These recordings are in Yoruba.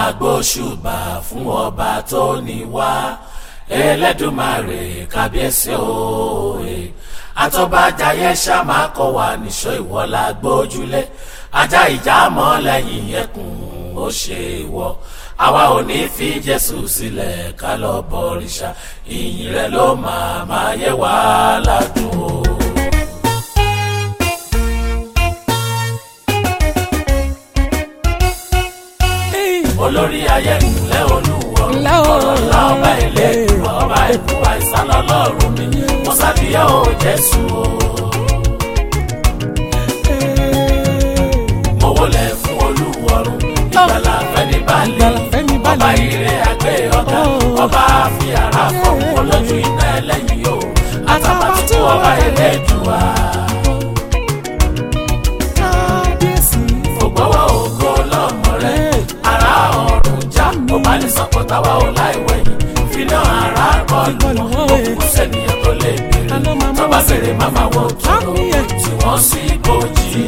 máa gbóṣùbà fún ọba tó ní wá Ẹlẹ́dùmarè kábíyèsí òye àtọ́bàjáyé ṣàmà kọ́ wa níṣọ́ ìwọ́lá gbójúlé ajá ìjà mọ́ lẹ́yìn ẹkùn ó ṣe ìwọ àwa ò ní fi Jésù sílẹ̀ ká lọ bọ̀rìṣà ìyìn rẹ̀ ló máa máa yẹ wá ládùn o. olórí ayé ńlẹ́ olúwo ọ̀rọ̀ ńlá ọba ilé ọba ikú àìsàn lọ́lọ́run mi mo ṣàdíyà ó Jésù o. mo wọlé fún olúwọ̀run ìgbàlà fẹ́ni balẹ̀ ọba ire àgbẹ̀ ọ̀gá ọba fi ara fọ́n olójú iná ẹlẹ́yìn o àtàbàtúkú ọba Ẹlẹ́dùà. ògbọ́wọ́ ògo lọ́mọ rẹ̀ ara ọ̀run já ó bá ní sọ́kọ̀ táwa ò láìwẹ̀yìn fínà ara kọlù òkú sẹ́niyàn tó lè béèrè tọ́ba béèrè máma wọ tóró tí wọ́n sì bójì.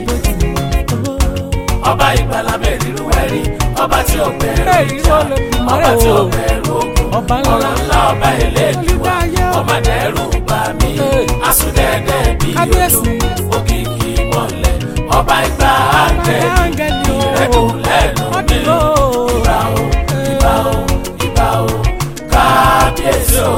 ọba ìgbàlà mẹ́rìnrú ẹ̀rí ọba tí ó bẹ̀rù ìjà ọba tí ó bẹ̀rù ogun ọ̀rọ̀ ńlá ọba Ẹlẹ́dùà ọba dẹ́rù bá mi asúdẹ́dẹ́ bí odò òkìkí mọ́lẹ̀ ọba ìgbà áńgẹ́lì ìrẹ́dùn lẹ́nu mi ìbà o ìbà o ìbà o kábíyèsí o.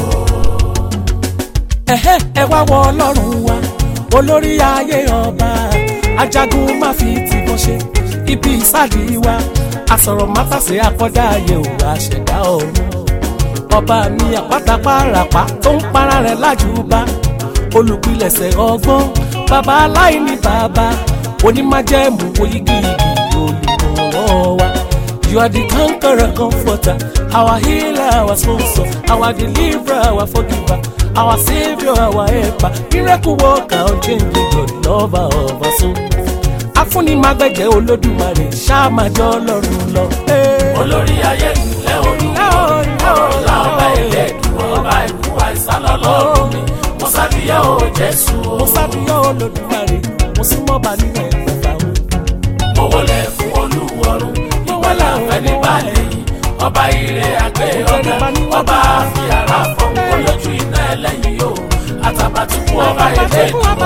ẹ̀hẹ́ ẹ wá wọ ọlọ́run wa olórí ayé ọba ajagun má fi tìbọn ṣe ibi ìsádi wa asọ̀rọ̀ mátàsé akọ́dá ayé ò àṣẹ̀dá ọ̀run ọba mi àpátápárapá tó ń para rẹ̀ lájúbà olùpilẹ̀ṣẹ̀ ọgbọ́n bàbá aláìní bàbá onímájẹ̀mú oyigiyigi olùrànwọ́ wa. You are the conqueror, comforter, our healer, our sponsor, our deliverer, our forgiver, our savior, our helper, miracle worker, unchanging God, lover of our soul. Afúnimágbẹ̀jẹ̀ olódùmarè ṣáàmájọ́ ọlọ́run lọ. olórí ayé ńlẹ́ olúwo ọ̀rọ̀ ńlá ọba Ẹlẹ́dùà ọba ikú àìsàn lọ́lọ́run mi mo ṣàdíyà ó Jésù o. Mo sábìyàn olódùmarè, mo súnmọ́ bá nínú ẹ̀fọ́fà o. mo wọlé fún olúwọ̀run ìwọlá fẹ́ni balẹ̀ yìí ọba ire àgbẹ̀ ọ̀gá ọba fi ara fọ́n olójú iná ẹlẹ́yìn o àtàbàtúkú ọba Ẹlẹ́dùà.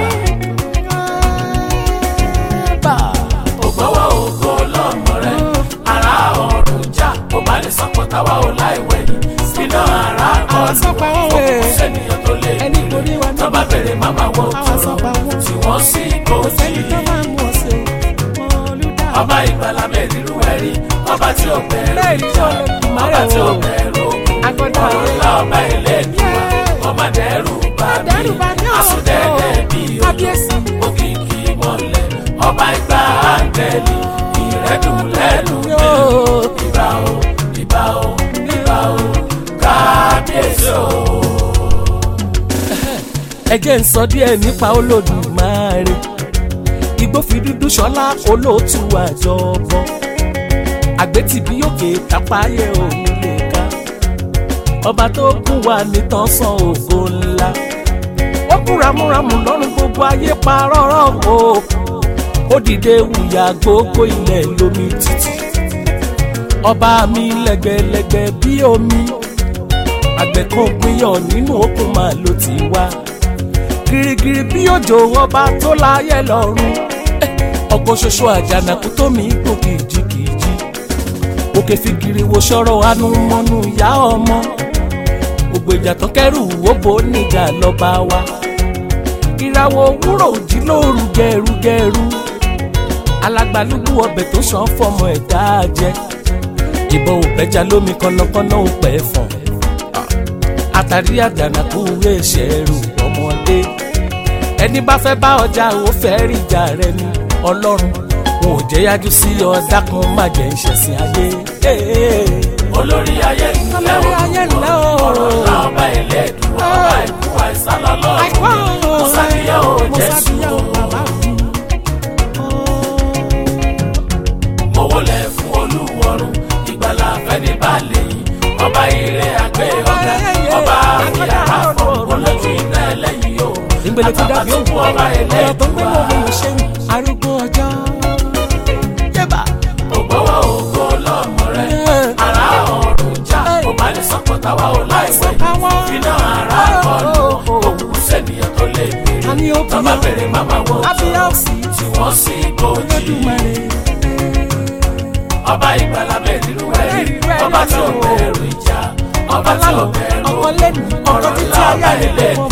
ògbọ́wọ́ ògo lọ́mọ rẹ̀ ara ọ̀run já ó bá lè sọ́kọ̀ táwa ò láìwẹ̀yìn iná ara kọlù òkú sẹ́niyàn tó lè béèrè tọ́ba bẹ̀rẹ̀ máma wọ tóró tí wọ́n sì bójì. ọba ìgbàlà mẹ́rìnrú ẹ̀rí ọba tí ó bẹ̀rù ìjà ọba tí ó bẹ̀rù ogun ọ̀rọ̀ ńlá ọba Ẹlẹ́dùà ọba dẹ́rù bá mi asúdẹ́dẹ́ bí odò òkìkí mọ́lẹ̀ ọba ìgbà áńgẹ́lì ìrẹ́dùn lẹ́nu mi ìbà o ìbà o ìbà o kábíyèsí o. ẹ jẹ́ ń sọ díẹ̀ nípa olódùmarè igbófi dúdú ṣọlá olóòtú àjọbọ àgbétìbí òkè kápáyé òun lè ká ọba tó kún wa nìtàn san ògo ńlá ó kún ramúramù lọ́rùn gbogbo ayé parọ́rọ́ o ó dìde wùyà gbogbo ilẹ̀ lómi títì ọba mi lẹ́gbẹ̀lẹ́gbẹ̀ bí omi àgbẹ̀ kan pinyàn nínú òkun máa ló ti wá girigiri bí òjò ọba tó láyé lọ́run ọkọ̀ ṣoṣo àjànàkú tó mi kò kìjikìji òkè fìgìrì wo sọ̀rọ̀ anú mọ́nú ìyá ọmọ gbogbo ìjà tó kẹrù òbò níjà lọ́ba wa ìràwọ̀ òwúrọ̀ òjì lóru gẹrugẹru alágbálúgbú ọbẹ̀ tó sàn fọmọ ẹ̀dá jẹ ìbọn òpẹja lómi kọ́nàkọ́nà òpẹ fọ̀n àtàrí àjànàkú ẹ̀ṣẹ̀ rù ọmọdé ẹni bá fẹ́ bá ọjà ò fẹ́ rí ìjà rẹ ni ọlọ́run wọn ò jẹ́ yájú sí ọ dákun má jẹ́ ìṣẹ̀sìn ayé. olórí ayé ńlẹ́ o ọ̀rọ̀ ńlá ọba Ẹlẹ́dùà ọba ikú àìsàn lọ́lọ́run mo ṣàdíyà ó Jésù o. mo wọlé fún olúwọ̀run ìgbàlà fẹ́ni balẹ̀ yìí ọba ire àgbẹ̀ ọ̀gá ọba àfihàn àfọ̀ olójú iná ẹlẹ́yìn o ìgbèlè ti dàbí òkú ọba ọ̀rọ̀ tó ń gbé Ẹlẹ́dùà lómi ìṣẹ́yìn arúgbó ọjọ́. yébà ògbọ́wọ́ ògo bèrè màmá wo tó Kábíyèsí. tí wọ́n sì gbòjì Olódùmarè. ọba ìgbàlà mẹ́rìnrú ẹ̀rí ọba tí ò bẹ̀rù ìjà ọba tí ò bẹ̀rù ọkọ lẹ́nu ọkọ ọ̀rọ̀ títí ńlá ọba ayé ilé àyè